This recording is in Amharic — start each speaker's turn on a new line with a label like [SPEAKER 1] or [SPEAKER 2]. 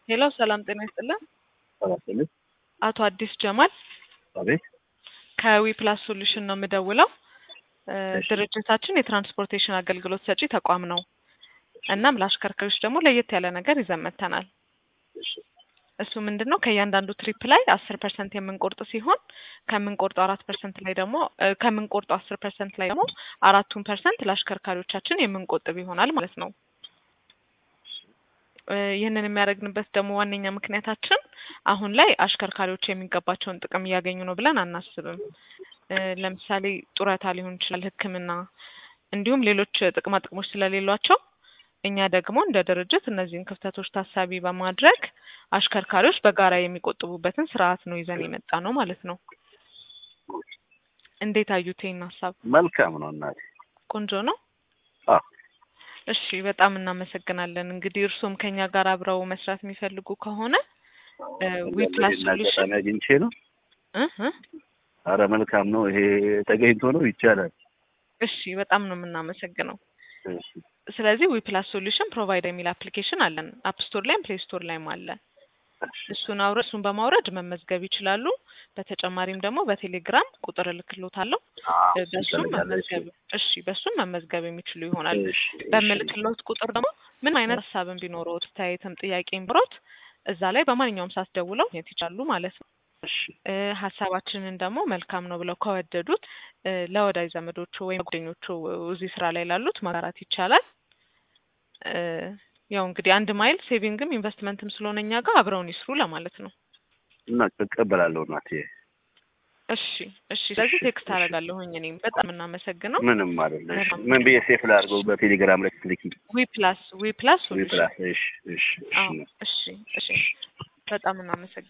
[SPEAKER 1] ሄሎ ሰላም ጤና ይስጥልን።
[SPEAKER 2] ሰባስልት
[SPEAKER 1] አቶ አዲስ ጀማል
[SPEAKER 2] አቤት
[SPEAKER 1] ከዊ ፕላስ ሶሉሽን ነው የምደውለው። እ
[SPEAKER 2] እሺ።
[SPEAKER 1] ድርጅታችን የትራንስፖርቴሽን አገልግሎት ሰጪ ተቋም ነው። እናም ለአሽከርካሪዎች ደግሞ ለየት ያለ ነገር ይዘን መጥተናል።
[SPEAKER 2] እሺ
[SPEAKER 1] እሱ ምንድን ነው ከእያንዳንዱ ትሪፕ ላይ አስር ፐርሰንት የምንቆርጥ ሲሆን ከምንቆርጠው አራት ፐርሰንት ላይ ደግሞ እ ከምንቆርጠው አስር ፐርሰንት ላይ ደግሞ አራቱን ፐርሰንት ለአሽከርካሪዎቻችን የምንቆጥብ ይሆናል ማለት ነው። እ ይህንን የሚያደርግንበት ደግሞ ዋነኛ ምክንያታችን አሁን ላይ አሽከርካሪዎች የሚገባቸውን ጥቅም እያገኙ ነው ብለን አናስብም። እ ለምሳሌ ጡረታ ሊሆን ይችላል፣ ሕክምና እንዲሁም ሌሎች ጥቅማ ጥቅሞች ስለሌሏቸው እኛ ደግሞ እንደ ድርጅት እነዚህን ክፍተቶች ታሳቢ በማድረግ አሽከርካሪዎች በጋራ የሚቆጥቡበትን ስርዓት ነው ይዘን የመጣ ነው ማለት ነው። እንዴት አዩት ይህን ሀሳብ?
[SPEAKER 2] መልካም ነው እናቴ።
[SPEAKER 1] ቆንጆ ነው።
[SPEAKER 2] አዎ
[SPEAKER 1] እሺ በጣም እናመሰግናለን። እንግዲህ እርሶም ከኛ ጋር አብረው መስራት የሚፈልጉ ከሆነ ዊ ፕላስ
[SPEAKER 2] ይሄን
[SPEAKER 1] ሶሉሽን
[SPEAKER 2] አጋጣሚ አግኝቼ ነው።
[SPEAKER 1] እ እ
[SPEAKER 2] አረ መልካም ነው። ይሄ ተገኝቶ ነው ይቻላል።
[SPEAKER 1] እሺ በጣም ነው የምናመሰግነው።
[SPEAKER 2] እሺ
[SPEAKER 1] ስለዚህ ዊ ፕላስ ሶሉሽን ፕሮቫይድ የሚል አፕሊኬሽን አለን። አፕ ስቶር ላይም ፕሌይ ስቶር ላይም አለ። እሱን አውረ እሱን በማውረድ መመዝገብ ይችላሉ። በተጨማሪም ደግሞ በቴሌግራም ቁጥር እልክሎታለሁ።
[SPEAKER 2] አዎ፣
[SPEAKER 1] እ በሱም
[SPEAKER 2] ይፈልጋል።
[SPEAKER 1] መመዝገብ እሺ በሱም መመዝገብ የሚችሉ ይሆናል።
[SPEAKER 2] እሺ እሺ
[SPEAKER 1] በምልክሎት ቁጥር ደግሞ ምን አይነት ሀሳብን ቢኖረውት አስተያየትም ጥያቄም ቢኖሮት እዛ ላይ በማንኛውም ሰዓት ደውለው ማግኘት ይችላሉ ማለት ነው።
[SPEAKER 2] እሺ
[SPEAKER 1] እ ሀሳባችንን ደግሞ መልካም ነው ብለው ከወደዱት እ ለወዳጅ ዘመዶቹ ወይም ጓደኞቹ እዚህ ስራ ላይ ላሉት ማጋራት ይቻላል። እ ያው እንግዲህ አንድ ማይል ሴቪንግም ኢንቨስትመንትም ስለሆነ እኛ ጋር አብረውን ይስሩ ለማለት ነው።
[SPEAKER 2] እና እቀበላለሁ እናቴ።
[SPEAKER 1] እሺ እሺ። ስለዚህ
[SPEAKER 2] እሺ፣
[SPEAKER 1] ቴክስት
[SPEAKER 2] እሺ።
[SPEAKER 1] አደርጋለሁኝ እኔም በጣም የምናመሰግነው
[SPEAKER 2] ምንም አይደለ። እሺ ምን ብዬ ሴፍ ላድርገው? በቴሌግራም ላይ ስትልኪ
[SPEAKER 1] ዊ ፕላስ ዊ ፕላስ
[SPEAKER 2] ዊ ፕላስ። እሺ እሺ
[SPEAKER 1] አዎ
[SPEAKER 2] እሺ
[SPEAKER 1] እሺ እሺ። በጣም እናመሰግናለን።